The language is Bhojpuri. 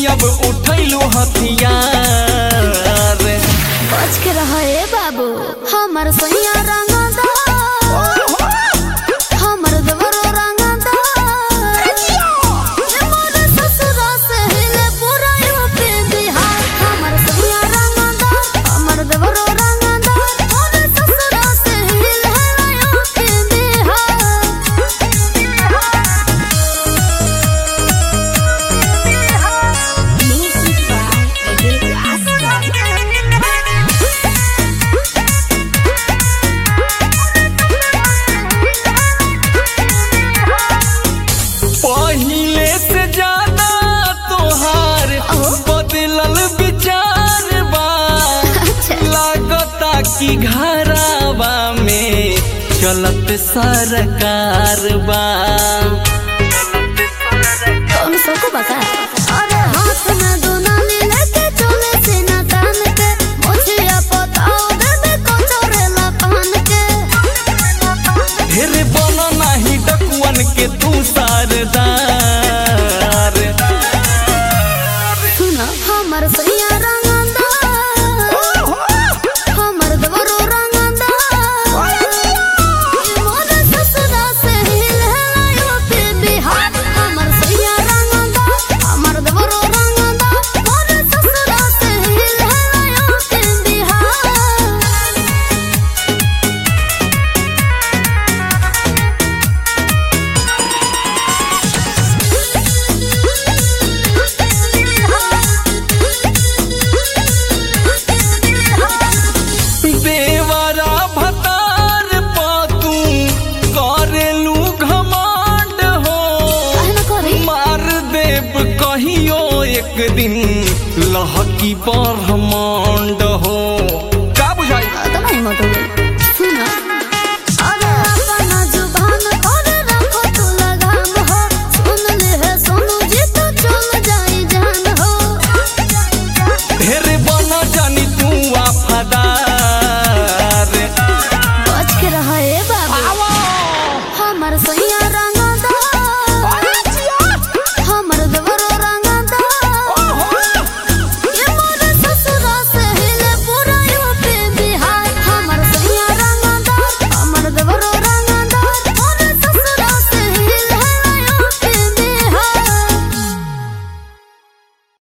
अब उठैलू हथियार बच के रह ए बाबू हमर सैया रंगदा हमर देवरो रंगदा मोर ससुरा से हिले पूरा यूपी बिहार हमर सैया रंगदा हमर देवरो रंगदा मोर ससुरा से हिले यूपी बिहार म्यूजिक पहिले से ज्यादा तोहार बदलल विचार बा अच्छा लागता कि घरावा में चलत सरकार बा कौन सको बका अरे हाथ में दुनाली लेके चले सीना तान के मुझे पताओ दे को चोरेला पान के ढेर बन नाही डकुअन के तू सारदार सुना हमर सैया रंगंदा हमर दवरो रंगंदा मोर ससुरा से हिले यूपी बिहार हमर सैया रंगंदा हमर दवरो रंगंदा मोर ससुरा से हिले यूपी बिहार देवरा भतार पातू करेलू घमांड हो काहे न करी मार देव कहियो एक दिन लहकी ब्रह्मांड हो